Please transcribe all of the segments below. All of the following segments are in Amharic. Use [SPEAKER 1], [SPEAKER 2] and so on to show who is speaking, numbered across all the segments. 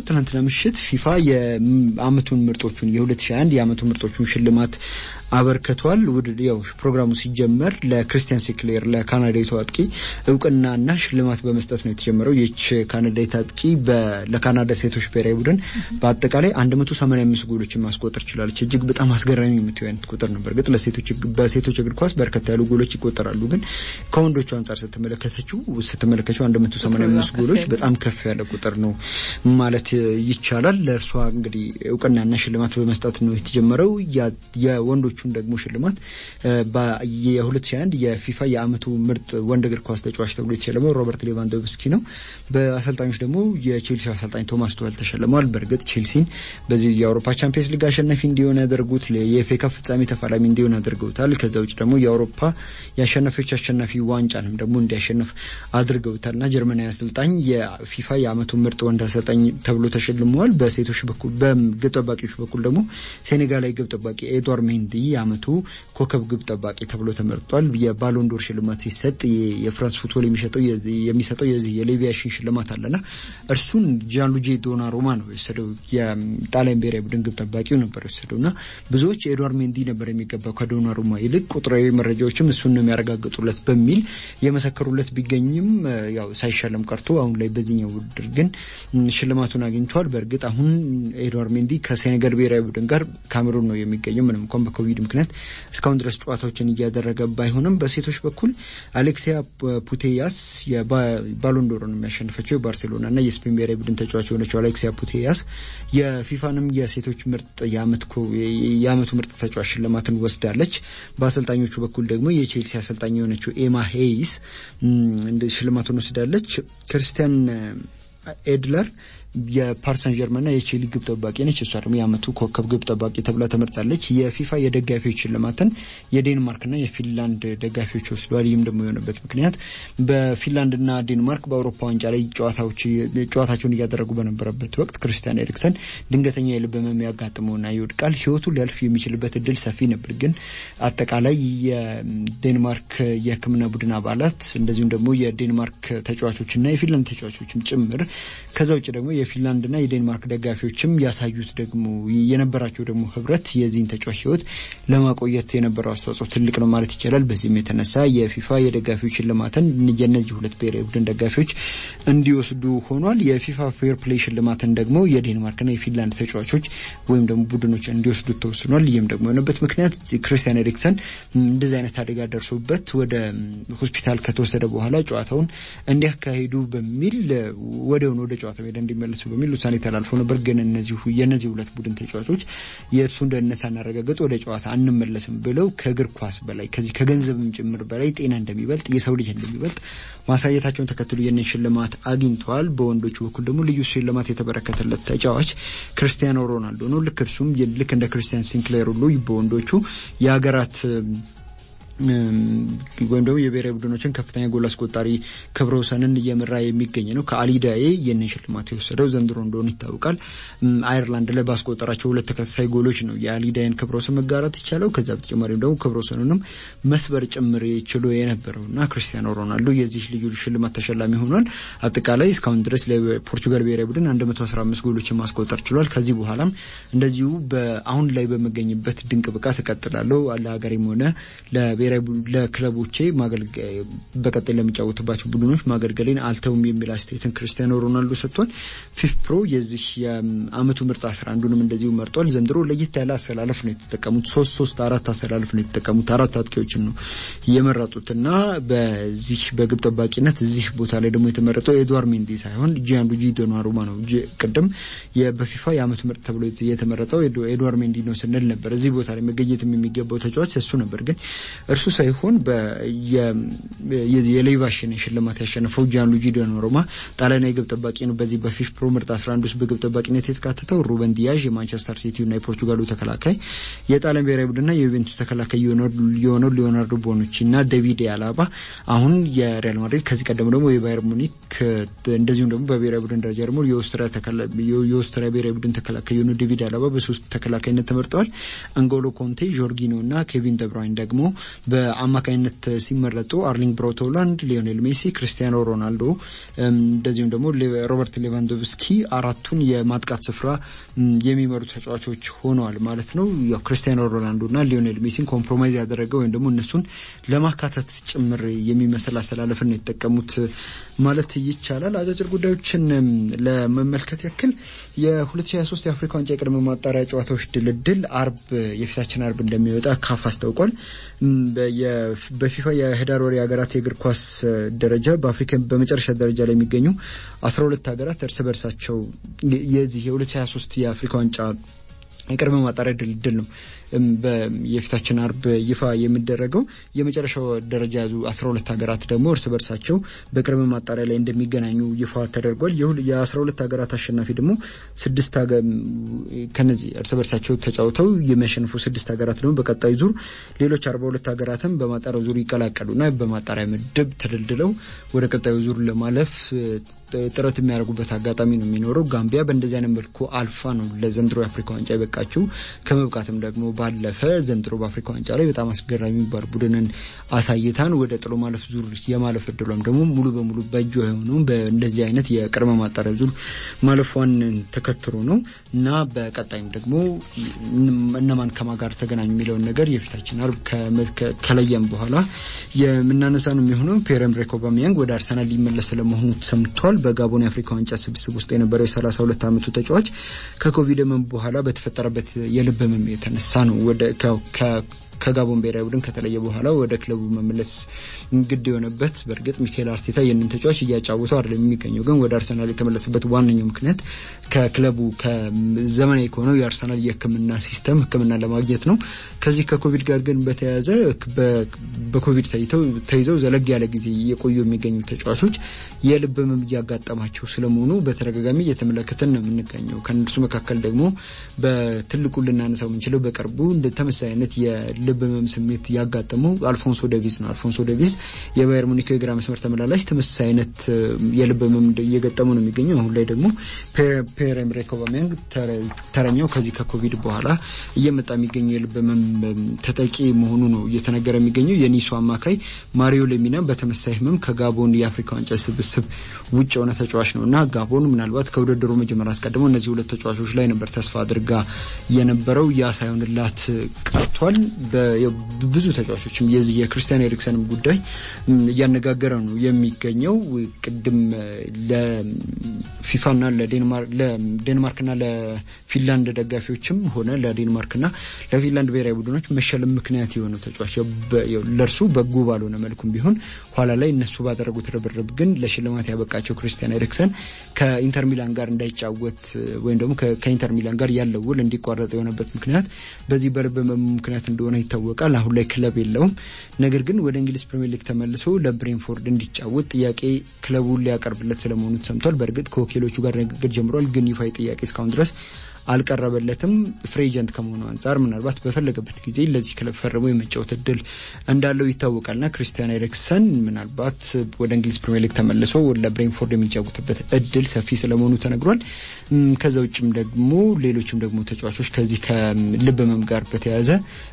[SPEAKER 1] ትናንትና ምሽት ፊፋ የአመቱን ምርጦቹን የ2021 የአመቱ ምርጦቹን ሽልማት አበርክቷል። ውድድ ያው ፕሮግራሙ ሲጀመር ለክርስቲያን ሴክሌር ለካናዳዊቱ አጥቂ እውቅናና ሽልማት በመስጠት ነው የተጀመረው። ይህች ካናዳዊት አጥቂ ለካናዳ ሴቶች ብሔራዊ ቡድን በአጠቃላይ 185 ጎሎችን ማስቆጠር ችላለች። እጅግ በጣም አስገራሚ የምትሆን አይነት ቁጥር ነው። በእርግጥ ለሴቶች በሴቶች እግር ኳስ በርከት ያሉ ጎሎች ይቆጠራሉ፣ ግን ከወንዶቹ አንጻር ስትመለከተችው ስትመለከተው 185 ጎሎች በጣም ከፍ ያለ ቁጥር ነው ማለት ይቻላል። ለእርሷ እንግዲህ እውቅናና ሽልማት በመስጠት ነው የተጀመረው የወንዶቹ ሌሎቹን ደግሞ ሽልማት የ2021 የፊፋ የአመቱ ምርጥ ወንድ እግር ኳስ ተጫዋች ተብሎ የተሸለመው ሮበርት ሌቫንዶቭስኪ ነው። በአሰልጣኞች ደግሞ የቼልሲ አሰልጣኝ ቶማስ ቱኸል ተሸልመዋል። በእርግጥ ቼልሲን በዚህ የአውሮፓ ቻምፒየንስ ሊግ አሸናፊ እንዲሆን ያደርጉት የኤፍ ኤ ካፕ ፍጻሜ ተፋላሚ እንዲሆን አድርገውታል። ከዛ ውጭ ደግሞ የአውሮፓ የአሸናፊዎች አሸናፊ ዋንጫንም ደግሞ እንዲያሸንፍ አድርገውታል እና ጀርመናዊ አሰልጣኝ የፊፋ የአመቱ ምርጥ ወንድ አሰልጣኝ ተብሎ ተሸልመዋል። በሴቶች በኩል በግብ ጠባቂዎች በኩል ደግሞ ሴኔጋላዊ ግብ ጠባቂ ኤድዋርድ ሜንዲ የአመቱ ኮከብ ግብ ጠባቂ ተብሎ ተመርጧል። የባሎንዶር ሽልማት ሲሰጥ የፍራንስ ፉትቦል የሚሰጠው የሚሰጠው የዚህ የሌቪያሽን ሽልማት አለና እርሱን ጃንሉጂ ዶናሩማ ነው የወሰደው። የጣሊያን ብሔራዊ ቡድን ግብ ጠባቂው ነበር የወሰደው እና ብዙዎች ኤድዋርድ ሜንዲ ነበር የሚገባው ከዶናሩማ ይልቅ ቁጥራዊ መረጃዎችም እሱን ነው የሚያረጋግጡለት በሚል የመሰከሩለት ቢገኝም ያው ሳይሸለም ቀርቶ አሁን ላይ በዚህኛው ውድድር ግን ሽልማቱን አግኝቷል። በእርግጥ አሁን ኤድዋርድ ሜንዲ ከሴኔጋል ብሔራዊ ቡድን ጋር ካሜሩን ነው የሚገኘው ምንም እንኳን በኮቪድ ምክንያት እስካሁን ድረስ ጨዋታዎችን እያደረገ ባይሆንም በሴቶች በኩል አሌክሲያ ፑቴያስ የባሎንዶርን የሚያሸንፈችው የባርሴሎና እና የስፔን ብሔራዊ ቡድን ተጫዋች የሆነችው አሌክሲያ ፑቴያስ የፊፋንም የሴቶች ምርጥ የአመቱ ምርጥ ተጫዋች ሽልማትን ወስዳለች። በአሰልጣኞቹ በኩል ደግሞ የቼልሲ አሰልጣኝ የሆነችው ኤማ ሄይስ ሽልማቱን ወስዳለች። ክርስቲያን ኤድለር የፓርሰን ጀርመንና የቼሊ ግብ ጠባቂ ነች። እሷ ደግሞ የአመቱ ኮከብ ግብ ጠባቂ ተብላ ተመርጣለች። የፊፋ የደጋፊዎች ሽልማትን የዴንማርክና የፊንላንድ ደጋፊዎች ወስደዋል። ይህም ደግሞ የሆነበት ምክንያት በፊንላንድና ዴንማርክ በአውሮፓ ዋንጫ ላይ ጨዋታቸውን እያደረጉ በነበረበት ወቅት ክርስቲያን ኤሪክሰን ድንገተኛ የልብ ህመም ያጋጥመውና ይወድቃል። ህይወቱ ሊያልፍ የሚችልበት እድል ሰፊ ነበር። ግን አጠቃላይ የዴንማርክ የሕክምና ቡድን አባላት እንደዚሁም ደግሞ የዴንማርክ ተጫዋቾችና የፊንላንድ ተጫዋቾችም ጭምር ከዛ ውጭ ደግሞ የፊንላንድና የዴንማርክ ደጋፊዎችም ያሳዩት ደግሞ የነበራቸው ደግሞ ህብረት የዚህን ተጫዋች ህይወት ለማቆየት የነበረው አስተዋጽኦ ትልቅ ነው ማለት ይቻላል። በዚህም የተነሳ የፊፋ የደጋፊዎች ሽልማትን የእነዚህ ሁለት ብሔራዊ ቡድን ደጋፊዎች እንዲወስዱ ሆኗል። የፊፋ ፌር ፕሌይ ሽልማትን ደግሞ የዴንማርክና የፊንላንድ ተጫዋቾች ወይም ደግሞ ቡድኖች እንዲወስዱ ተወስኗል። ይህም ደግሞ የሆነበት ምክንያት ክርስቲያን ኤሪክሰን እንደዚህ አይነት አደጋ ደርሶበት ወደ ሆስፒታል ከተወሰደ በኋላ ጨዋታውን እንዲያካሂዱ በሚል ወዲያውኑ ወደ ጨዋታ ሜዳ እንዲመለሱ በሚል ውሳኔ ተላልፎ ነበር። ግን እነዚህ የእነዚህ ሁለት ቡድን ተጫዋቾች የእሱን ደህንነት ሳናረጋግጥ ወደ ጨዋታ አንመለስም ብለው ከእግር ኳስ በላይ ከዚህ ከገንዘብም ጭምር በላይ ጤና እንደሚበልጥ የሰው ልጅ እንደሚበልጥ ማሳየታቸውን ተከትሎ ይህንን ሽልማት አግኝተዋል። በወንዶቹ በኩል ደግሞ ልዩ ሽልማት የተበረከተለት ተጫዋች ክርስቲያኖ ሮናልዶ ነው። ልክ እርሱም ልክ እንደ ክርስቲያን ሲንክሌር ሁሉ በወንዶቹ የሀገራት ወይም ደግሞ የብሔራዊ ቡድኖችን ከፍተኛ ጎል አስቆጣሪ ክብረ ወሰንን እየመራ የሚገኝ ነው። ከአሊዳዬ ይህንን ሽልማት የወሰደው ዘንድሮ እንደሆነ ይታወቃል። አየርላንድ ላይ ባስቆጠራቸው ሁለት ተከታታይ ጎሎች ነው የአሊዳይን ክብረ ወሰን መጋራት የቻለው። ከዛ በተጨማሪም ደግሞ ክብረ ወሰኑንም መስበር ጭምር ችሎ የነበረው እና ክርስቲያኖ ሮናልዶ የዚህ ልዩ ሽልማት ተሸላሚ ሆኗል። አጠቃላይ እስካሁን ድረስ ለፖርቹጋል ብሔራዊ ቡድን 115 ጎሎችን ማስቆጠር ችሏል። ከዚህ በኋላም እንደዚሁ አሁን ላይ በመገኝበት ድንቅ ብቃት እቀጥላለሁ ለሀገሬም ሆነ ለብሔራዊ ለክለቦቼ በቀጣይ ለሚጫወቱባቸው ቡድኖች ማገልገሌን አልተውም የሚል አስተያየትን ክርስቲያኖ ሮናልዶ ሰጥቷል። ፊፍ ፕሮ የዚህ የአመቱ ምርጥ አስራ አንዱንም እንደዚሁ መርጧል። ዘንድሮ ለየት ያለ አሰላለፍ ነው የተጠቀሙት። ሶስት ሶስት አራት አሰላለፍ ነው የተጠቀሙት። አራት አጥቂዎችን ነው የመረጡት እና በዚህ በግብ ጠባቂነት እዚህ ቦታ ላይ ደግሞ የተመረጠው ኤድዋርድ ሜንዲ ሳይሆን ጂያንሉጂ ዶናሩማ ነው። ቅድም በፊፋ የአመቱ ምርጥ ተብሎ የተመረጠው ኤድዋርድ ሜንዲ ነው ስንል ነበር። እዚህ ቦታ ላይ መገኘትም የሚገባው ተጫዋች እሱ ነበር ግን እርሱ ሳይሆን የሌቫሽን ሽልማት ያሸነፈው ጃንሉጂ ዶናሩማ ጣሊያናዊ ግብ ጠባቂ ነው። በዚህ በፊፍ ፕሮ ምርጥ 11 ውስጥ በግብ ጠባቂነት የተካተተው ሩበን ዲያዥ የማንቸስተር ሲቲውና የፖርቹጋሉ ተከላካይ፣ የጣሊያን ብሔራዊ ቡድንና የዩቬንቱስ ተከላካይ የሆነው ሊዮናርዶ ቦኑቺ እና ዴቪድ አላባ አሁን የሪያል ማድሪድ ከዚህ ቀደም ደግሞ የባየር ሙኒክ እንደዚሁም ደግሞ በብሔራዊ ቡድን ደረጃ ደግሞ የኦስትሪያ ብሔራዊ ቡድን ተከላካይ የሆነው ዴቪድ አላባ በሶስት ተከላካይነት ተመርጠዋል። አንጎሎ ኮንቴ፣ ጆርጊኖ እና ኬቪን ደብራይን ደግሞ በአማካኝነት ሲመረጡ አርሊንግ ብራውት ሃላንድ፣ ሊዮኔል ሜሲ፣ ክሪስቲያኖ ሮናልዶ እንደዚሁም ደግሞ ሮበርት ሌቫንዶቭስኪ አራቱን የማጥቃት ስፍራ የሚመሩ ተጫዋቾች ሆነዋል ማለት ነው። ያው ክርስቲያኖ ሮናልዶና ሊዮኔል ሜሲን ኮምፕሮማይዝ ያደረገ ወይም ደግሞ እነሱን ለማካተት ጭምር የሚመስል አሰላለፍን የተጠቀሙት ማለት ይቻላል። አጫጭር ጉዳዮችን ለመመልከት ያክል የ2023 የአፍሪካ ዋንጫ የቅድመ ማጣሪያ ጨዋታዎች ድልድል አርብ የፊታችን አርብ እንደሚወጣ ካፍ አስታውቋል። በፊፋ የህዳር ወር የሀገራት የእግር ኳስ ደረጃ በአፍሪካ በመጨረሻ ደረጃ ላይ የሚገኙ 12 ሀገራት እርስ በርሳቸው የዚህ የ2023 የአፍሪካ ዋንጫ የቅድመ ማጣሪያ ድልድል ነው የፊታችን አርብ ይፋ የሚደረገው። የመጨረሻው ደረጃ ያዙ 12 ሀገራት ደግሞ እርስ በርሳቸው በቅድመ ማጣሪያ ላይ እንደሚገናኙ ይፋ ተደርጓል። የ12 ሀገራት አሸናፊ ደግሞ ስድስት ከነዚህ እርስ በርሳቸው ተጫውተው የሚያሸንፉ ስድስት ሀገራት ደግሞ በቀጣይ ዙር ሌሎች 42 ሀገራትም በማጣሪያው ዙር ይቀላቀሉና በማጣሪያ ምድብ ተደልድለው ወደ ቀጣዩ ዙር ለማለፍ ጥረት የሚያደርጉበት አጋጣሚ ነው የሚኖረው። ጋምቢያ በእንደዚህ አይነት መልኩ አልፋ ነው ለዘንድሮ የአፍሪካ ዋንጫ የበቃችው። ከመብቃትም ደግሞ ባለፈ ዘንድሮ በአፍሪካ ዋንጫ ላይ በጣም አስገራሚ የሚባል ቡድንን አሳይታን ወደ ጥሎ ማለፍ ዙር የማለፍ እድሏም ደግሞ ሙሉ በሙሉ በእጇ የሆነው በእንደዚህ አይነት የቅድመ ማጣሪያ ዙር ማለፏን ተከትሎ ነው እና በቀጣይም ደግሞ እነማን ከማ ጋር ተገናኙ የሚለውን ነገር የፊታችን አርብ ከለየም በኋላ የምናነሳ ነው የሚሆነው። ፒየር ኤምሪክ ኦባሜያንግ ወደ አርሰናል ሊመለስ ስለመሆኑ ሰምቷል። በጋቦን የአፍሪካ ዋንጫ ስብስብ ውስጥ የነበረው የ32 ዓመቱ ተጫዋች ከኮቪድ ህመም በኋላ በተፈጠረበት የልብ ህመም የተነሳ ነው ወደ ከጋቦን ብሔራዊ ቡድን ከተለየ በኋላ ወደ ክለቡ መመለስ ግድ የሆነበት። በእርግጥ ሚካኤል አርቴታ ይህንን ተጫዋች እያጫወተው አይደለም የሚገኘው፣ ግን ወደ አርሰናል የተመለሰበት ዋነኛው ምክንያት ከክለቡ ከዘመናዊ ከሆነው የአርሰናል የሕክምና ሲስተም ሕክምና ለማግኘት ነው። ከዚህ ከኮቪድ ጋር ግን በተያያዘ በኮቪድ ተይዘው ዘለግ ያለ ጊዜ የቆዩ የሚገኙ ተጫዋቾች የልብ ህመም እያጋጠማቸው ስለመሆኑ በተደጋጋሚ እየተመለከትን ነው የምንገኘው። ከእነርሱ መካከል ደግሞ በትልቁ ልናነሳው የምንችለው በቅርቡ እንደ ተመሳሳይ አይነት ልብ ህመም ስሜት ያጋጠመው አልፎንሶ ዴቪዝ ነው። አልፎንሶ ዴቪዝ የባየር ሙኒክ የግራ መስመር ተመላላሽ ተመሳሳይ አይነት የልብ ህመም እየገጠሙ ነው የሚገኘው። አሁን ላይ ደግሞ ፒየር ኤምሪክ ኦባሜያንግ ተረኛው ከዚህ ከኮቪድ በኋላ እየመጣ የሚገኘው የልብ ህመም ተጠቂ መሆኑ ነው እየተነገረ የሚገኘው። የኒሱ አማካይ ማሪዮ ሌሚና በተመሳሳይ ህመም ከጋቦን የአፍሪካ ዋንጫ ስብስብ ውጭ የሆነ ተጫዋች ነው እና ጋቦን ምናልባት ከውድድሩ መጀመር አስቀድሞ እነዚህ ሁለት ተጫዋቾች ላይ ነበር ተስፋ አድርጋ የነበረው ያ ሳይሆንላት ቀርቷል። ብዙ ተጫዋቾችም የዚህ የክርስቲያን ኤሪክሰንም ጉዳይ እያነጋገረ ነው የሚገኘው። ቅድም ለፊፋና ለዴንማርክና ለፊንላንድ ደጋፊዎችም ሆነ ለዴንማርክና ለፊንላንድ ብሔራዊ ቡድኖች መሸለም ምክንያት የሆነው ተጫዋች ለእርሱ በጎ ባልሆነ መልኩም ቢሆን ኋላ ላይ እነሱ ባደረጉት ርብርብ ግን ለሽልማት ያበቃቸው ክርስቲያን ኤሪክሰን ከኢንተር ሚላን ጋር እንዳይጫወት ወይም ደግሞ ከኢንተር ሚላን ጋር ያለው ውል እንዲቋረጥ የሆነበት ምክንያት በዚህ በልብ ምክንያት እንደሆነ ይታወቃል። አሁን ላይ ክለብ የለውም። ነገር ግን ወደ እንግሊዝ ፕሪሚየር ሊግ ተመልሶ ለብሬንፎርድ እንዲጫወት ጥያቄ ክለቡ ሊያቀርብለት ስለመሆኑ ተሰምቷል። በእርግጥ ከወኪሎቹ ጋር ንግግር ጀምሯል። ግን ይፋዊ ጥያቄ እስካሁን ድረስ አልቀረበለትም። ፍሪ ኤጀንት ከመሆኑ አንጻር ምናልባት በፈለገበት ጊዜ ለዚህ ክለብ ፈርሞ የመጫወት እድል እንዳለው ይታወቃልና ክርስቲያን ኤሪክሰን ምናልባት ወደ እንግሊዝ ፕሪሚየር ሊግ ተመልሶ ለብሬንፎርድ የሚጫወትበት እድል ሰፊ ስለመሆኑ ተነግሯል። ከዛ ውጭም ደግሞ ሌሎችም ደግሞ ተጫዋቾች ከዚህ ከልብ ህመም ጋር በተያያዘ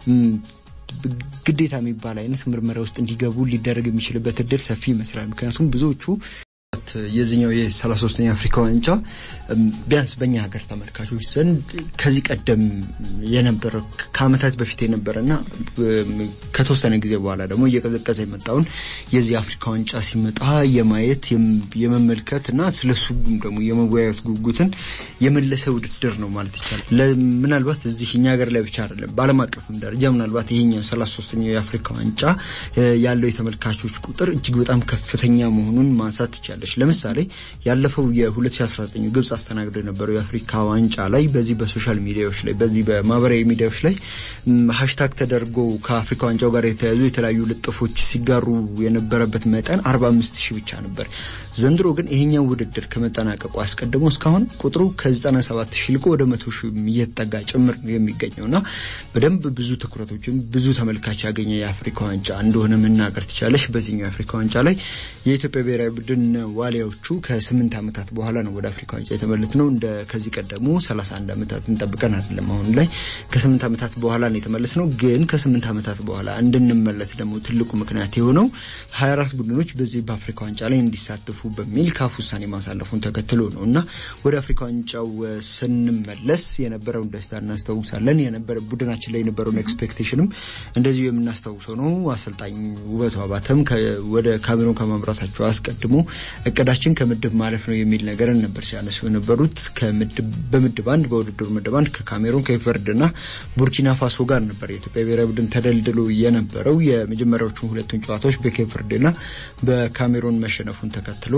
[SPEAKER 1] ግዴታ የሚባል አይነት ምርመራ ውስጥ እንዲገቡ ሊደረግ የሚችልበት እድል ሰፊ ይመስላል። ምክንያቱም ብዙዎቹ የዚህኛው የሰላሳ ሶስተኛ አፍሪካ ዋንጫ ቢያንስ በእኛ ሀገር ተመልካቾች ዘንድ ከዚህ ቀደም የነበረ ከአመታት በፊት የነበረና ከተወሰነ ጊዜ በኋላ ደግሞ እየቀዘቀዘ የመጣውን የዚህ አፍሪካ ዋንጫ ሲመጣ የማየት የመመልከት እና ስለሱ ደግሞ የመወያየት ጉጉትን የመለሰ ውድድር ነው ማለት ይቻላል። ምናልባት እዚህ እኛ ሀገር ላይ ብቻ አይደለም፣ በዓለም አቀፍም ደረጃ ምናልባት ይሄኛው ሰላሳ ሶስተኛው የአፍሪካ ዋንጫ ያለው የተመልካቾች ቁጥር እጅግ በጣም ከፍተኛ መሆኑን ማንሳት ትቻለች። ለምሳሌ ያለፈው የ2019 ግብጽ አስተናግዶ የነበረው የአፍሪካ ዋንጫ ላይ በዚህ በሶሻል ሚዲያዎች ላይ በዚህ በማህበራዊ ሚዲያዎች ላይ ሀሽታግ ተደርጎ ከአፍሪካ ዋንጫው ጋር የተያያዙ የተለያዩ ልጥፎች ሲጋሩ የነበረበት መጠን 45 ሺህ ብቻ ነበር። ዘንድሮ ግን ይሄኛው ውድድር ከመጠናቀቁ አስቀድሞ እስካሁን ቁጥሩ ከ97 ሺህ ልቆ ወደ መቶ ሺህ እየተጠጋ ጭምር የሚገኘው እና በደንብ ብዙ ትኩረቶችን ብዙ ተመልካች ያገኘ የአፍሪካ ዋንጫ እንደሆነ መናገር ትቻለሽ። በዚህኛው የአፍሪካ ዋንጫ ላይ የኢትዮጵያ ብሔራዊ ቡድን ዋሊያ ዋሊያዎቹ ከስምንት ዓመታት በኋላ ነው ወደ አፍሪካ ዋንጫ የተመለስ ነው። እንደ ከዚህ ቀደሙ 31 ዓመታት እንጠብቀን አይደለም። አሁን ላይ ከስምንት ዓመታት በኋላ ነው የተመለስ ነው። ግን ከስምንት ዓመታት በኋላ እንድንመለስ ደግሞ ትልቁ ምክንያት የሆነው 24 ቡድኖች በዚህ በአፍሪካ ዋንጫ ላይ እንዲሳተፉ በሚል ካፍ ውሳኔ ማሳለፉን ተከትሎ ነው እና ወደ አፍሪካ ዋንጫው ስንመለስ የነበረውን ደስታ እናስታውሳለን። የነበረ ቡድናችን ላይ የነበረውን ኤክስፔክቴሽንም እንደዚሁ የምናስታውሰው ነው። አሰልጣኝ ውበቱ አባተም ወደ ካሜሮን ከማምራታቸው አስቀድሞ እቅዳችን ከምድብ ማለፍ ነው የሚል ነገርን ነበር ሲያነሱ የነበሩት። በምድብ አንድ በውድድሩ ምድብ አንድ ከካሜሮን ከኢቨርድና ቡርኪና ፋሶ ጋር ነበር የኢትዮጵያ ብሔራዊ ቡድን ተደልድሎ የነበረው። የመጀመሪያዎቹን ሁለቱን ጨዋታዎች በኬቨርድና በካሜሮን መሸነፉን ተከትሎ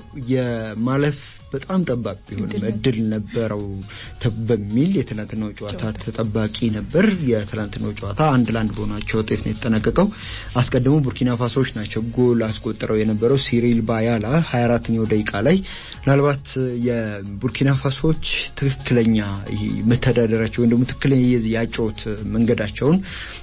[SPEAKER 1] የማለፍ በጣም ጠባቅ ቢሆንም እድል ነበረው በሚል የትላንትናው ጨዋታ ተጠባቂ ነበር። የትላንትናው ጨዋታ አንድ ለአንድ በሆናቸው ውጤት ነው የተጠናቀቀው። አስቀድሞ ቡርኪና ፋሶዎች ናቸው ጎል አስቆጥረው የነበረው ሲሪል ባያላ 24ኛው ደቂቃ ላይ ምናልባት የቡርኪና ፋሶዎች ትክክለኛ መተዳደራቸው ወይም ደግሞ ትክክለኛ የዚህ ያጨዋወት መንገዳቸውን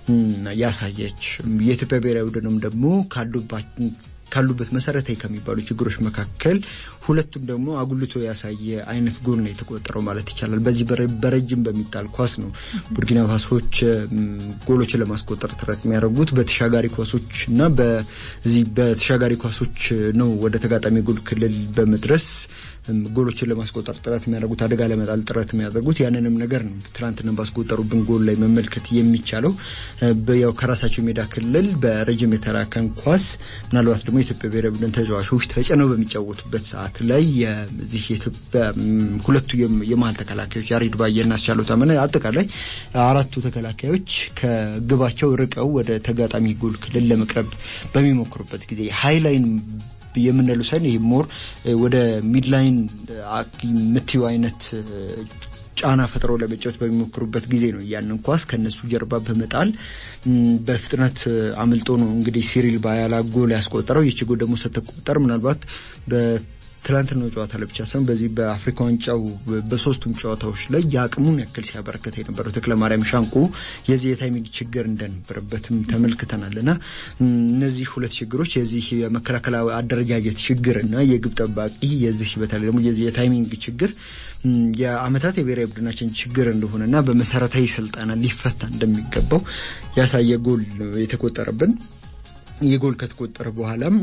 [SPEAKER 1] ያሳየች የኢትዮጵያ ብሔራዊ ቡድንም ደግሞ ካሉባቸው ካሉበት መሰረታዊ ከሚባሉ ችግሮች መካከል ሁለቱም ደግሞ አጉልቶ ያሳየ አይነት ጎል ነው የተቆጠረው ማለት ይቻላል። በዚህ በረጅም በሚጣል ኳስ ነው ቡርኪና ፋሶች ጎሎችን ለማስቆጠር ጥረት የሚያደርጉት በተሻጋሪ ኳሶች እና በዚህ በተሻጋሪ ኳሶች ነው ወደ ተጋጣሚ ጎል ክልል በመድረስ ጎሎችን ለማስቆጠር ጥረት የሚያደርጉት አደጋ ለመጣል ጥረት የሚያደርጉት ያንንም ነገር ነው ትናንትና ባስቆጠሩብን ጎል ላይ መመልከት የሚቻለው። ያው ከራሳቸው ሜዳ ክልል በረጅም የተራከን ኳስ ምናልባት ደግሞ የኢትዮጵያ ብሔራዊ ቡድን ተጫዋቾች ተጭነው በሚጫወቱበት ሰዓት ላይ የዚህ የኢትዮጵያ ሁለቱ የመሀል ተከላካዮች ያሬድ ባየና አስቻለው ታመነ አጠቃላይ አራቱ ተከላካዮች ከግባቸው ርቀው ወደ ተጋጣሚ ጎል ክልል ለመቅረብ በሚሞክሩበት ጊዜ ሃይላይን የምንለው ሳይሆን ይሄ ሞር ወደ ሚድላይን ምትዩ አይነት ጫና ፈጥረው ለመጫወት በሚሞክሩበት ጊዜ ነው ያንን ኳስ ከነሱ ጀርባ በመጣል በፍጥነት አምልጦ ነው እንግዲህ ሲሪል ባያላ ጎል ያስቆጠረው። ይቺ ጎል ደግሞ ስትቆጠር ምናልባት ትላንትናው ጨዋታ ላይ ብቻ ሳይሆን በዚህ በአፍሪካ ዋንጫው በሶስቱም ጨዋታዎች ላይ የአቅሙን ያክል ሲያበረከተ የነበረው ተክለ ማርያም ሻንቆ የዚህ የታይሚንግ ችግር እንደነበረበትም ተመልክተናል እና እነዚህ ሁለት ችግሮች የዚህ የመከላከል አደረጃጀት ችግር እና የግብ ጠባቂ የዚህ በተለይ ደግሞ የዚህ የታይሚንግ ችግር የአመታት የብሔራዊ ቡድናችን ችግር እንደሆነና በመሰረታዊ ስልጠና ሊፈታ እንደሚገባው ያሳየ ጎል የተቆጠረብን ይህ ጎል ከተቆጠረ በኋላም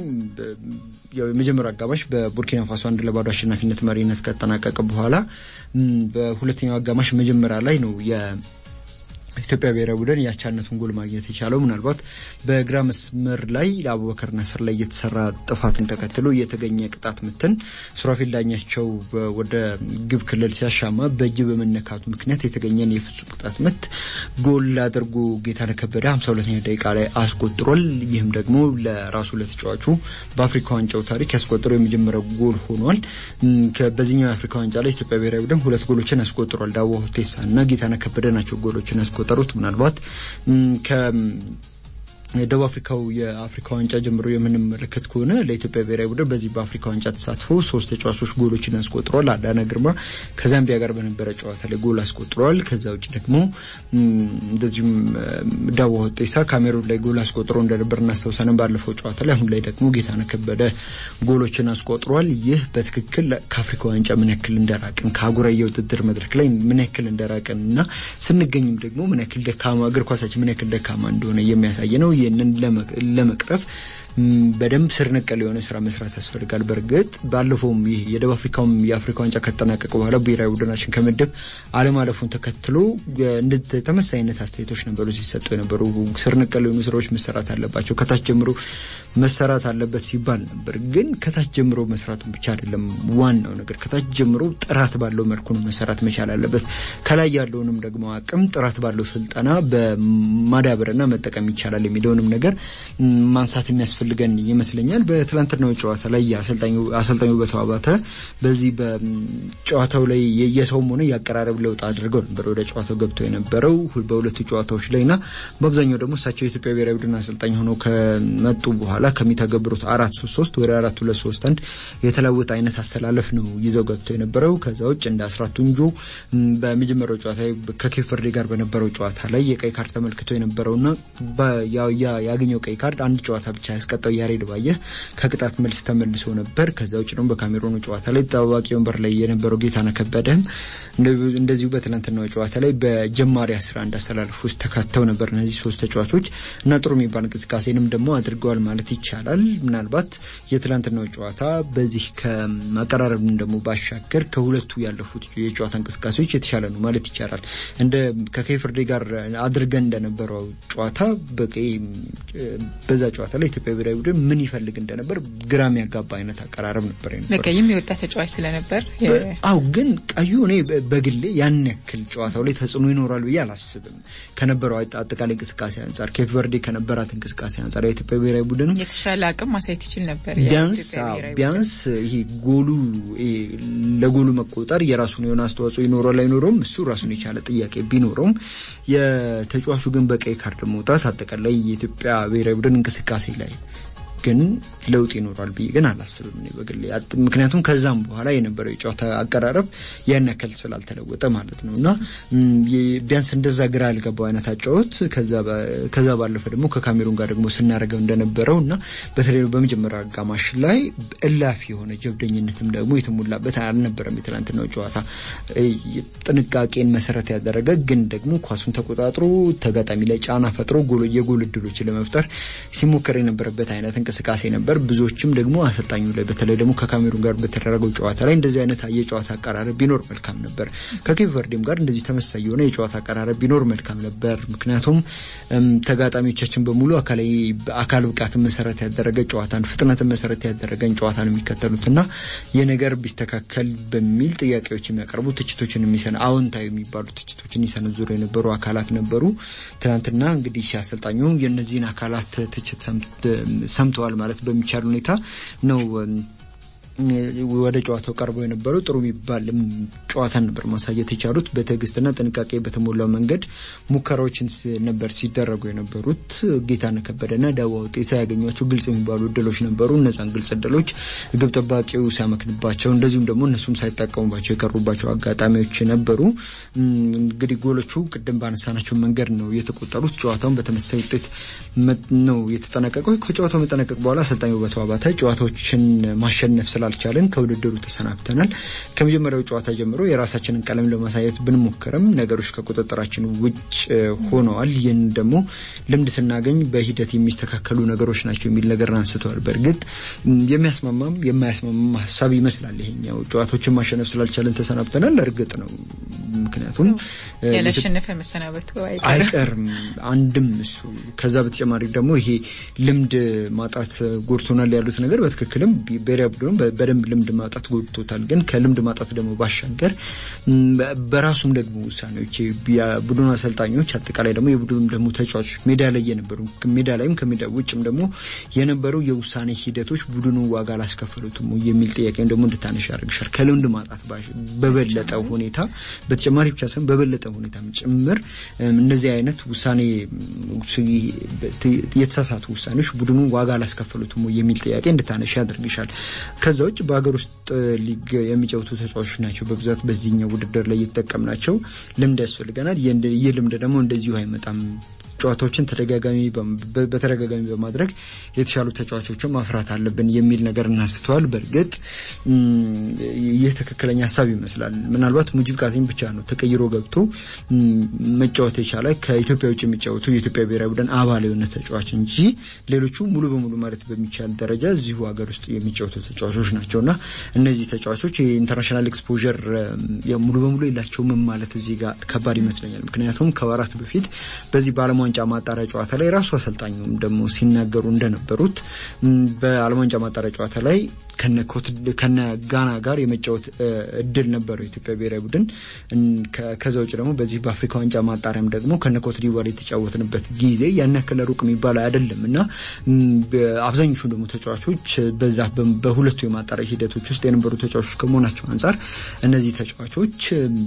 [SPEAKER 1] የመጀመሪያው አጋማሽ በቡርኪና ፋሶ አንድ ለባዶ አሸናፊነት መሪነት ከተጠናቀቀ በኋላ በሁለተኛው አጋማሽ መጀመሪያ ላይ ነው ኢትዮጵያ ብሔራዊ ቡድን ያቻነቱን ጎል ማግኘት የቻለው ምናልባት በግራ መስመር ላይ ለአቡበከር ነስር ላይ የተሰራ ጥፋትን ተከትሎ የተገኘ ቅጣት ምትን ሱራፌል ዳኛቸው ወደ ግብ ክልል ሲያሻማ በእጅ በመነካቱ ምክንያት የተገኘን የፍጹም ቅጣት ምት ጎል አድርጎ ጌታነህ ከበደ 52ኛ ደቂቃ ላይ አስቆጥሯል። ይህም ደግሞ ለራሱ ለተጫዋቹ በአፍሪካ ዋንጫው ታሪክ ያስቆጠረው የመጀመሪያው ጎል ሆኗል። በዚህኛው የአፍሪካ ዋንጫ ላይ ኢትዮጵያ ብሔራዊ ቡድን ሁለት ጎሎችን ያስቆጥሯል። ዳዋ ሁቴሳ እና ጌታነህ ከበደ ናቸው ጎሎችን ያስቆጠሩት ምናልባት ደቡብ አፍሪካው የአፍሪካ ዋንጫ ጀምሮ የምንመለከት ከሆነ ለኢትዮጵያ ብሔራዊ ቡድን በዚህ በአፍሪካ ዋንጫ ተሳትፎ ሶስት ተጫዋቾች ጎሎችን አስቆጥረዋል። አዳነ ግርማ ከዛምቢያ ጋር በነበረ ጨዋታ ላይ ጎል አስቆጥረዋል። ከዛ ውጭ ደግሞ እንደዚሁም ዳዋ ሁቴሳ ካሜሩን ላይ ጎል አስቆጥሮ እንደነበር እናስታውሳለን ባለፈው ጨዋታ ላይ። አሁን ላይ ደግሞ ጌታነህ ከበደ ጎሎችን አስቆጥረዋል። ይህ በትክክል ከአፍሪካ ዋንጫ ምን ያክል እንደራቅን ከአህጉራዊ የውድድር መድረክ ላይ ምን ያክል እንደራቅን እና ስንገኝም ደግሞ ምን ያክል ደካማ እግር ኳሳችን ምን ያክል ደካማ እንደሆነ የሚያሳይ ነው። ይህንን ለመቅረፍ በደንብ ስር ነቀል የሆነ ስራ መስራት ያስፈልጋል። በእርግጥ ባለፈውም ይህ የደቡብ አፍሪካውም የአፍሪካ ዋንጫ ከተጠናቀቀ በኋላ ብሔራዊ ቡድናችን ከምድብ አለማለፉን ተከትሎ ተመሳሳይ አይነት አስተያየቶች ነበሩ ሲሰጡ የነበሩ። ስር ነቀል የሆኑ ስራዎች መሰራት አለባቸው፣ ከታች ጀምሮ መሰራት አለበት ሲባል ነበር። ግን ከታች ጀምሮ መስራቱን ብቻ አይደለም ዋናው ነገር፣ ከታች ጀምሮ ጥራት ባለው መልኩ ነው መሰራት መቻል አለበት። ከላይ ያለውንም ደግሞ አቅም ጥራት ባለው ስልጠና በማዳበርና መጠቀም ይቻላል የሚለውንም ነገር ማንሳት የሚያስፈልገን ይመስለኛል። በትላንትናው ጨዋታ ላይ አሰልጣኙ ውበቱ አባተ በዚህ በጨዋታው ላይ የሰውም ሆነ የአቀራረብ ለውጥ አድርገው ነበር ወደ ጨዋታው ገብተው የነበረው በሁለቱ ጨዋታዎች ላይ እና በአብዛኛው ደግሞ እሳቸው የኢትዮጵያ ብሔራዊ ቡድን አሰልጣኝ ሆነው ከመጡ በኋላ ከሚተገብሩት አራት ሶስት ሶስት ወደ አራት ሁለት ሶስት አንድ የተለወጠ አይነት አስተላለፍ ነው ይዘው ገብተው የነበረው። ከዛ ውጭ እንደ አስራት ቱንጆ በመጀመሪያው ጨዋታ ከኬፕ ቨርዴ ጋር በነበረው ጨዋታ ላይ የቀይ ካርድ ተመልክቶ የነበረውና ያገኘው ቀይ ካርድ አንድ ጨዋታ ብቻ ያስቀጣው ያሬድ ባየህ ከቅጣት መልስ ተመልሶ ነበር። ከዛ ውጭ ደግሞ በካሜሮኑ ጨዋታ ላይ ተጠባባቂ ወንበር ላይ የነበረው ጌታነህ ከበደም እንደዚሁ በትናንትናው ጨዋታ ላይ በጀማሪ አስራ አንድ አሰላለፍ ውስጥ ተካተው ነበር እነዚህ ሶስት ተጫዋቾች እና ጥሩ የሚባል እንቅስቃሴንም ደግሞ አድርገዋል ማለት ይቻላል። ምናልባት የትላንትናው ጨዋታ በዚህ ከማቀራረብም ደግሞ ባሻገር ከሁለቱ ያለፉት የጨዋታ እንቅስቃሴዎች የተሻለ ነው ማለት ይቻላል። እንደ ከኬፍርዴ ጋር አድርገን እንደነበረው ጨዋታ በዛ ጨዋታ ላይ ኢትዮጵያ ብሔራዊ ቡድን ምን ይፈልግ እንደነበር ግራ የሚያጋባ አይነት አቀራረብ ነበር ነበር
[SPEAKER 2] በቀይም የወጣ ተጫዋች ስለነበር
[SPEAKER 1] አው ግን ቀዩ እኔ በግሌ ያን ያክል ጨዋታው ላይ ተጽዕኖ ይኖራል ብዬ አላስብም። ከነበረው አጠቃላይ እንቅስቃሴ አንጻር ኬፕ ቨርዴ ከነበራት እንቅስቃሴ አንጻር የኢትዮጵያ ብሔራዊ ቡድን
[SPEAKER 2] የተሻለ አቅም ማሳየት ይችል ነበር።
[SPEAKER 1] ቢያንስ ቢያንስ ይሄ ጎሉ ለጎሉ መቆጠር የራሱን የሆነ አስተዋጽኦ ይኖረዋል አይኖረውም፣ እሱ ራሱን የቻለ ጥያቄ ቢኖረውም የተጫዋቹ ግን በቀይ ካርድ መውጣት አጠቃላይ የኢትዮጵያ ብሔራዊ ቡድን እንቅስቃሴ ላይ ግን ለውጥ ይኖራል ብዬ ግን አላስብም እኔ በግሌ። ምክንያቱም ከዛም በኋላ የነበረው የጨዋታ አቀራረብ ያን ያክል ስላልተለወጠ ማለት ነው እና ቢያንስ እንደዛ ግራ ያልገባው አይነት አጫወት ከዛ ባለፈ ደግሞ ከካሜሩን ጋር ደግሞ ስናደርገው እንደነበረው እና በተለይ በመጀመሪያ አጋማሽ ላይ እላፊ የሆነ ጀብደኝነትም ደግሞ የተሞላበት አልነበረም። የትናንትናው ጨዋታ ጥንቃቄን መሰረት ያደረገ ግን ደግሞ ኳሱን ተቆጣጥሮ ተጋጣሚ ላይ ጫና ፈጥሮ የጎል እድሎችን ለመፍጠር ሲሞከር የነበረበት አይነት እንቅስቃሴ ነበር። ብዙዎችም ደግሞ አሰልጣኙ ላይ በተለይ ደግሞ ከካሜሩን ጋር በተደረገው ጨዋታ ላይ እንደዚህ አይነት የጨዋታ አቀራረብ ቢኖር መልካም ነበር። ከኬፕ ቨርዴም ጋር እንደዚህ ተመሳሳይ የሆነ የጨዋታ አቀራረብ ቢኖር መልካም ነበር። ምክንያቱም ተጋጣሚዎቻችን በሙሉ አካል ብቃትን መሰረት ያደረገ ጨዋታን፣ ፍጥነትን መሰረት ያደረገን ጨዋታን የሚከተሉትና ይህ ነገር ቢስተካከል በሚል ጥያቄዎች የሚያቀርቡ ትችቶችን የሚሰነ አዎንታዊ የሚባሉ ትችቶችን ይሰነዝሩ የነበሩ አካላት ነበሩ። ትናንትና እንግዲህ አሰልጣኙ የእነዚህን አካላት ትችት ሰምተዋል ማለት በሚቻል ሁኔታ ነው ወደ ጨዋታው ቀርበው የነበረው ጥሩ የሚባልም ጨዋታን ነበር ማሳየት የቻሉት። በትዕግስትና ጥንቃቄ በተሞላው መንገድ ሙከራዎችን ነበር ሲደረጉ የነበሩት። ጌታነህ ከበደና ዳዋ ውጤሳ ያገኟቸው ግልጽ የሚባሉ እድሎች ነበሩ። እነዛን ግልጽ እድሎች ግብ ጠባቂው ሲያመክንባቸው፣ እንደዚሁም ደግሞ እነሱም ሳይጠቀሙባቸው የቀሩባቸው አጋጣሚዎች ነበሩ። እንግዲህ ጎሎቹ ቅድም ባነሳናቸው መንገድ ነው የተቆጠሩት። ጨዋታውን በተመሳሳይ ውጤት ነው የተጠናቀቀው። ከጨዋታው መጠናቀቅ በኋላ አሰልጣኝ ውበቱ አባተ ጨዋታዎችን ማሸነፍ ስላልቻለን ከውድድሩ ተሰናብተናል። ከመጀመሪያው ጨዋታ ጀምሮ የራሳችንን ቀለም ለማሳየት ብንሞክርም ነገሮች ከቁጥጥራችን ውጭ ሆነዋል። ይህን ደግሞ ልምድ ስናገኝ በሂደት የሚስተካከሉ ነገሮች ናቸው የሚል ነገር አንስተዋል። በእርግጥ የሚያስማማም የማያስማማም ሀሳብ ይመስላል። ይሄኛው ጨዋታዎችን ማሸነፍ ስላልቻለን ተሰናብተናል። እርግጥ ነው ምክንያቱም
[SPEAKER 2] ያላሸነፈ መሰናበቱ
[SPEAKER 1] አይቀርም። አንድም እሱ ከዛ በተጨማሪ ደግሞ ይሄ ልምድ ማጣት ጎድቶናል ያሉት ነገር በትክክልም ብሔራዊ ቡድኑ በደንብ ልምድ ማጣት ጎድቶታል። ግን ከልምድ ማጣት ደግሞ ባሻገር በራሱም ደግሞ ውሳኔዎች የቡድኑ አሰልጣኞች አጠቃላይ ደግሞ የቡድኑ ደግሞ ተጫዋቾች ሜዳ ላይ የነበሩ ሜዳ ላይም ከሜዳ ውጭም ደግሞ የነበሩ የውሳኔ ሂደቶች ቡድኑ ዋጋ አላስከፈሉትም የሚል ጥያቄም ደግሞ እንድታነሽ ያደርግሻል። ከልምድ ማጣት በበለጠ ሁኔታ በተጨማሪ ብቻ ሳይሆን በበለጠ ሁኔታ ጭምር እነዚህ አይነት ውሳኔ የተሳሳቱ ውሳኔዎች ቡድኑን ዋጋ አላስከፈሉትም የሚል ጥያቄ እንድታነሽ ያደርግሻል። ከዛ ውጭ በሀገር ውስጥ ሊግ የሚጫወቱ ተጫዋቾች ናቸው በብዛት በዚህኛው ውድድር ላይ እየተጠቀምናቸው። ልምድ ያስፈልገናል። ይህ ልምድ ደግሞ እንደዚሁ አይመጣም። ጨዋታዎችን ተደጋጋሚ በተደጋጋሚ በማድረግ የተሻሉ ተጫዋቾችን ማፍራት አለብን የሚል ነገር እናስተዋል። በእርግጥ ይህ ትክክለኛ ሀሳብ ይመስላል። ምናልባት ሙጂብ ቃሲም ብቻ ነው ተቀይሮ ገብቶ መጫወት የቻለ ከኢትዮጵያ ውጭ የሚጫወቱ የኢትዮጵያ ብሔራዊ ቡድን አባል የሆነ ተጫዋች እንጂ ሌሎቹ ሙሉ በሙሉ ማለት በሚቻል ደረጃ እዚሁ ሀገር ውስጥ የሚጫወቱ ተጫዋቾች ናቸው እና እነዚህ ተጫዋቾች የኢንተርናሽናል ኤክስፖዠር ሙሉ በሙሉ የላቸውም ማለት እዚህ ጋር ከባድ ይመስለኛል። ምክንያቱም ከወራት በፊት በዚህ በዓለም ዋንጫ ማጣሪያ ጨዋታ ላይ ራሱ አሰልጣኙም ደግሞ ሲናገሩ እንደነበሩት በዓለም ዋንጫ ማጣሪያ ጨዋታ ላይ ከነ ጋና ጋር የመጫወት እድል ነበረው የኢትዮጵያ ብሔራዊ ቡድን። ከዛ ውጭ ደግሞ በዚህ በአፍሪካ ዋንጫ ማጣሪያም ደግሞ ከነ ኮትዲቫር የተጫወትንበት ጊዜ ያን ያክል ሩቅ የሚባል አይደለም እና አብዛኞቹ ደግሞ ተጫዋቾች በዛ በሁለቱ የማጣሪያ ሂደቶች ውስጥ የነበሩ ተጫዋቾች ከመሆናቸው አንጻር እነዚህ ተጫዋቾች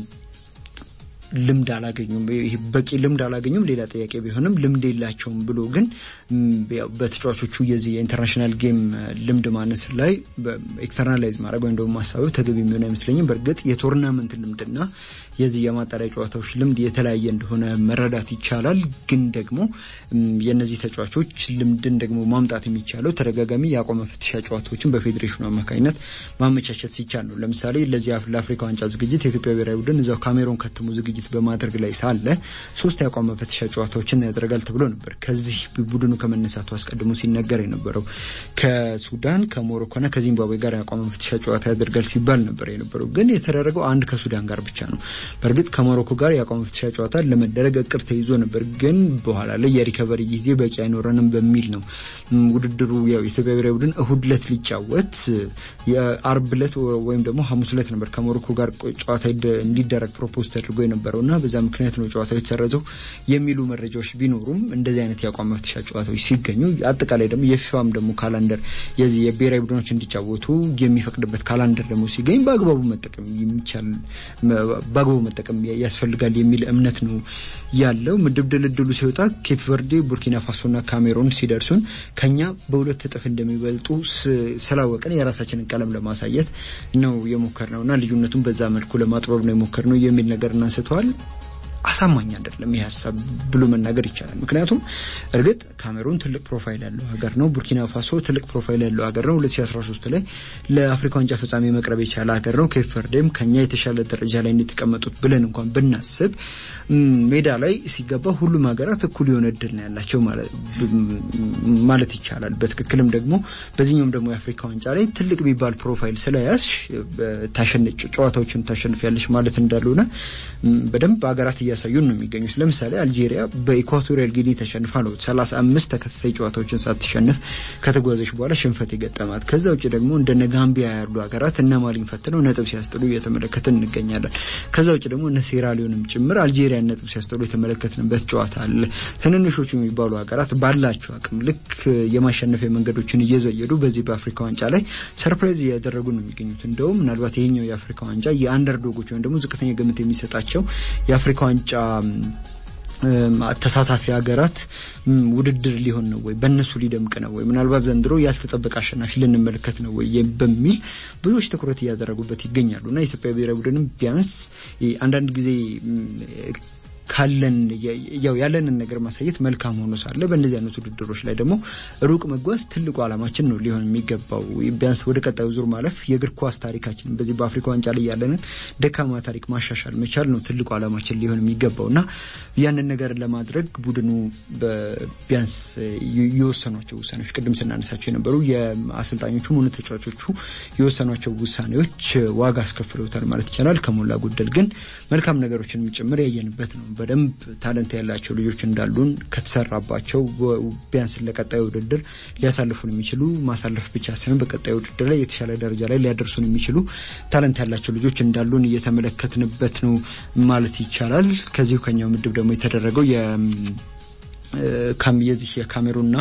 [SPEAKER 1] ልምድ አላገኙም። ይሄ በቂ ልምድ አላገኙም ሌላ ጥያቄ ቢሆንም ልምድ የላቸውም ብሎ ግን በተጫዋቾቹ የዚህ የኢንተርናሽናል ጌም ልምድ ማነስ ላይ ኤክስተርናላይዝ ማድረግ ወይም ደግሞ ማሳበብ ተገቢ የሚሆን አይመስለኝም። በእርግጥ የቶርናመንት ልምድና የዚህ የማጣሪያ ጨዋታዎች ልምድ የተለያየ እንደሆነ መረዳት ይቻላል። ግን ደግሞ የእነዚህ ተጫዋቾች ልምድን ደግሞ ማምጣት የሚቻለው ተደጋጋሚ የአቋም መፈተሻ ጨዋታዎችን በፌዴሬሽኑ አማካኝነት ማመቻቸት ሲቻል ነው። ለምሳሌ ለዚህ ለአፍሪካ ዋንጫ ዝግጅት የኢትዮጵያ ብሔራዊ ቡድን እዛው ካሜሮን ከተሙ ዝግጅት በማድረግ ላይ ሳለ ሶስት የአቋም መፈተሻ ጨዋታዎችን ያደርጋል ተብሎ ነበር። ከዚህ ቡድኑ ከመነሳቱ አስቀድሞ ሲነገር የነበረው ከሱዳን ከሞሮኮና ከዚምባብዌ ጋር የአቋም መፈተሻ ጨዋታ ያደርጋል ሲባል ነበር የነበረው። ግን የተደረገው አንድ ከሱዳን ጋር ብቻ ነው። በእርግጥ ከሞሮኮ ጋር የአቋም መፈተሻ ጨዋታ ለመደረግ እቅድ ተይዞ ነበር። ግን በኋላ ላይ የሪከቨሪ ጊዜ በቂ አይኖረንም በሚል ነው ውድድሩ ያው የኢትዮጵያ ብሔራዊ ቡድን እሁድ ዕለት ሊጫወት የአርብ ዕለት ወይም ደግሞ ሐሙስ ዕለት ነበር ከሞሮኮ ጋር ጨዋታ እንዲደረግ ፕሮፖዝ ተደርጎ የነበረው እና በዛ ምክንያት ነው ጨዋታው የተሰረዘው የሚሉ መረጃዎች ቢኖሩም እንደዚህ አይነት የአቋም መፍትሻ ጨዋታዎች ሲገኙ አጠቃላይ ደግሞ የፊፋም ደግሞ ካላንደር የዚህ የብሔራዊ ቡድኖች እንዲጫወቱ የሚፈቅድበት ካላንደር ደግሞ ሲገኝ በአግባቡ መጠቀም የሚቻል በአግባቡ መጠቀም ያስፈልጋል የሚል እምነት ነው ያለው። ምድብ ድልድሉ ሲወጣ ኬፕ ቨርዴ፣ ቡርኪና ፋሶና ካሜሮን ሲደርሱን ከኛ በሁለት እጥፍ እንደሚበልጡ ስላወቅን የራሳችንን ቀለም ለማሳየት ነው የሞከር ነው እና ልዩነቱን በዛ መልኩ ለማጥበብ ነው የሞከር ነው የሚል ነገር እናንስተዋል። አሳማኝ አይደለም ይህ ሀሳብ ብሎ መናገር ይቻላል። ምክንያቱም እርግጥ ካሜሩን ትልቅ ፕሮፋይል ያለው ሀገር ነው። ቡርኪና ፋሶ ትልቅ ፕሮፋይል ያለው ሀገር ነው። 2013 ላይ ለአፍሪካ ዋንጫ ፍጻሜ መቅረብ የቻለ ሀገር ነው። ኬፕ ቨርዴም ከኛ የተሻለ ደረጃ ላይ እንዲቀመጡት ብለን እንኳን ብናስብ ሜዳ ላይ ሲገባ ሁሉም ሀገራት እኩል የሆነ እድል ነው ያላቸው ማለት ይቻላል። በትክክልም ደግሞ በዚህኛውም ደግሞ የአፍሪካ ዋንጫ ላይ ትልቅ የሚባል ፕሮፋይል ስለያዝሽ ጨዋታዎችን ታሸንፊያለሽ ማለት እንዳልሆነ በደንብ ሀገራት እያሳዩን ነው የሚገኙት። ለምሳሌ አልጄሪያ በኢኳቶሪያል ጊኒ ተሸንፋ ነው ሰላሳ አምስት ተከታታይ ጨዋታዎችን ሳትሸንፍ ከተጓዘች በኋላ ሽንፈት የገጠማት። ከዛ ውጭ ደግሞ እንደነ ጋምቢያ ያሉ ሀገራት እነ ማሊን ፈትነው ነጥብ ሲያስጥሉ እየተመለከትን እንገኛለን። ከዛ ውጭ ደግሞ እነ ሴራሊዮንም ጭምር አልጄሪያን ነጥብ ሲያስጥሉ የተመለከትንበት ጨዋታ አለ። ትንንሾቹ የሚባሉ ሀገራት ባላቸው አቅም ልክ የማሸነፊያ መንገዶችን እየዘየዱ በዚህ በአፍሪካ ዋንጫ ላይ ሰርፕራይዝ እያደረጉ ነው የሚገኙት። እንደውም ምናልባት ይሄኛው የአፍሪካ ዋንጫ የአንደርዶጎች ወይም ደግሞ ዝቅተኛ ግምት የሚሰጣቸው የአፍሪካ ዋንጫ ተሳታፊ ሀገራት ውድድር ሊሆን ነው ወይ? በእነሱ ሊደምቅ ነው ወይ? ምናልባት ዘንድሮ ያልተጠበቀ አሸናፊ ልንመለከት ነው ወይ በሚል ብዙዎች ትኩረት እያደረጉበት ይገኛሉ እና የኢትዮጵያ ብሔራዊ ቡድንም ቢያንስ አንዳንድ ጊዜ ካለን ያው ያለንን ነገር ማሳየት መልካም ሆኖ ሳለ በእንደዚህ አይነት ውድድሮች ላይ ደግሞ ሩቅ መጓዝ ትልቁ ዓላማችን ነው ሊሆን የሚገባው። ቢያንስ ወደ ቀጣዩ ዙር ማለፍ የእግር ኳስ ታሪካችን በዚህ በአፍሪካ ዋንጫ ላይ ያለንን ደካማ ታሪክ ማሻሻል መቻል ነው ትልቁ ዓላማችን ሊሆን የሚገባው እና ያንን ነገር ለማድረግ ቡድኑ ቢያንስ የወሰኗቸው ውሳኔዎች ቅድም ስናነሳቸው የነበሩ የአሰልጣኞቹም ሆነ ተጫዋቾቹ የወሰኗቸው ውሳኔዎች ዋጋ አስከፍለውታል ማለት ይቻላል። ከሞላ ጎደል ግን መልካም ነገሮችን ጭምር ያየንበት ነው። በደንብ ታለንት ያላቸው ልጆች እንዳሉን ከተሰራባቸው ቢያንስ ለቀጣዩ ውድድር ሊያሳልፉን የሚችሉ ማሳለፍ ብቻ ሳይሆን በቀጣዩ ውድድር ላይ የተሻለ ደረጃ ላይ ሊያደርሱን የሚችሉ ታለንት ያላቸው ልጆች እንዳሉን እየተመለከትንበት ነው ማለት ይቻላል። ከዚሁ ከኛው ምድብ ደግሞ የተደረገው የዚህ የካሜሩንና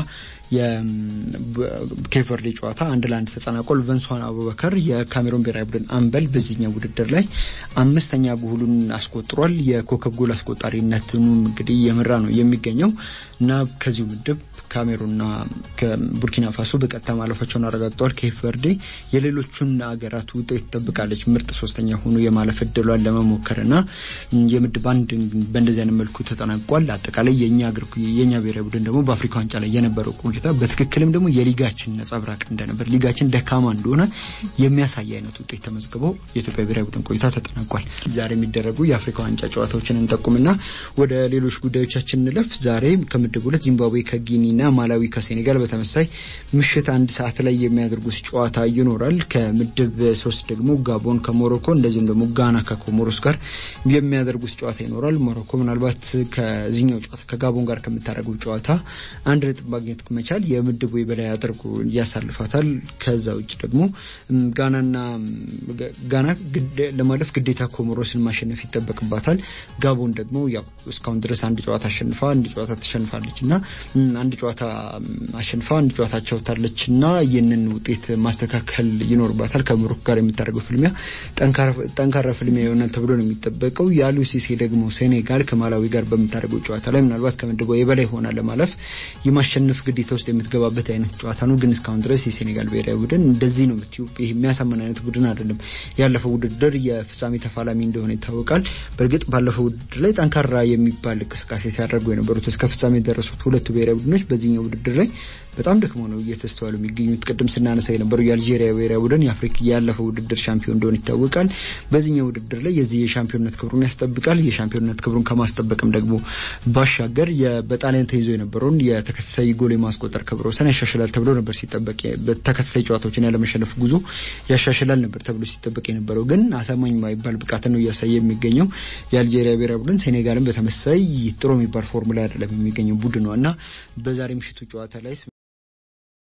[SPEAKER 1] የኬቨርዴ ጨዋታ አንድ ለአንድ ተጠናቋል። ቨንሷን አቡበከር የካሜሮን ብሔራዊ ቡድን አምበል በዚህኛው ውድድር ላይ አምስተኛ ጎሉን አስቆጥሯል። የኮከብ ጎል አስቆጣሪነቱን እንግዲህ የመራ ነው የሚገኘው እና ከዚሁ ምድብ ካሜሩንና ቡርኪና ፋሶ በቀጥታ ማለፋቸውን አረጋግጠዋል። ኬፕ ቨርዴ የሌሎቹን ሀገራት ውጤት ትጠብቃለች። ምርጥ ሶስተኛ ሆኖ የማለፍ እድሏን ለመሞከርና የምድብ አንድ በእንደዚህ አይነት መልኩ ተጠናቋል። አጠቃላይ የእኛ ብሔራዊ ቡድን ደግሞ በአፍሪካ ዋንጫ ላይ የነበረው ቆይታ በትክክልም ደግሞ የሊጋችን ነጸብራቅ እንደነበር ሊጋችን ደካማ እንደሆነ የሚያሳይ አይነት ውጤት ተመዝግቦ የኢትዮጵያ ብሔራዊ ቡድን ቆይታ ተጠናቋል። ዛሬ የሚደረጉ የአፍሪካ ዋንጫ ጨዋታዎችን እንጠቁምና ወደ ሌሎች ጉዳዮቻችን እንለፍ። ዛሬ ከምድብ ሁለት ዚምባብዌ ከጊኒና ማላዊ ከሴኔጋል በተመሳይ ምሽት አንድ ሰዓት ላይ የሚያደርጉት ጨዋታ ይኖራል። ከምድብ ሶስት ደግሞ ጋቦን ከሞሮኮ እንደዚሁም ደግሞ ጋና ከኮሞሮስ ጋር የሚያደርጉት ጨዋታ ይኖራል። ሞሮኮ ምናልባት ከዚህኛው ጨዋታ ከጋቦን ጋር ከምታደርገው ጨዋታ አንድ ነጥብ ማግኘት መቻል የምድቡ የበላይ አድርጎ ያሳልፋታል። ከዛ ውጭ ደግሞ ጋናና ጋና ለማለፍ ግዴታ ኮሞሮስን ማሸነፍ ይጠበቅባታል። ጋቦን ደግሞ ያው እስካሁን ድረስ አንድ ጨዋታ አሸንፋ አንድ ጨዋታ ተሸንፋለች እና አንድ ጨዋታ አሸንፋ አንድ ጨዋታ አቻውታለች እና ይህንን ውጤት ማስተካከል ይኖርባታል። ከሞሮኮ ጋር የምታደርገው ፍልሚያ ጠንካራ ፍልሚያ ይሆናል ተብሎ ነው የሚጠበቀው። የአሉሲሴ ደግሞ ሴኔጋል ከማላዊ ጋር በምታደርገው ጨዋታ ላይ ምናልባት ከምድቧ የበላይ ላይ ሆና ለማለፍ የማሸነፍ ግዴታ ውስጥ የምትገባበት አይነት ጨዋታ ነው። ግን እስካሁን ድረስ የሴኔጋል ብሔራዊ ቡድን እንደዚህ ነው የምትዩ ይህ የሚያሳምን አይነት ቡድን አይደለም። ያለፈው ውድድር የፍጻሜ ተፋላሚ እንደሆነ ይታወቃል። በእርግጥ ባለፈው ውድድር ላይ ጠንካራ የሚባል እንቅስቃሴ ሲያደርጉ የነበሩት እስከ ፍጻሜ የደረሱት ሁለቱ ብሔራዊ ቡድኖች በዚህኛው ውድድር ላይ በጣም ደክሞ ነው እየተስተዋሉ የሚገኙት። ቅድም ስናነሳ የነበረው የአልጄሪያ ብሔራዊ ቡድን የአፍሪካ ያለፈው ውድድር ሻምፒዮን እንደሆነ ይታወቃል። በዚህኛው ውድድር ላይ የዚህ የሻምፒዮንነት ክብሩን ያስጠብቃል። የሻምፒዮንነት ክብሩን ከማስጠበቅም ደግሞ ባሻገር በጣሊያን ተይዞ የነበረውን የተከታታይ ጎል የማስቆጠር ክብረ ወሰን ያሻሽላል ተብሎ ነበር ሲጠበቅ በተከታታይ ጨዋታዎችን ያለመሸነፍ ጉዞ ያሻሽላል ነበር ተብሎ ሲጠበቅ የነበረው ግን አሳማኝ የማይባል ብቃት ነው እያሳየ የሚገኘው የአልጄሪያ ብሔራዊ ቡድን። ሴኔጋልን በተመሳይ ጥሩ የሚባል ፎርሙላ አይደለም የሚገኘው ቡድን ነው እና በዛሬ ምሽቱ ጨዋታ ላይ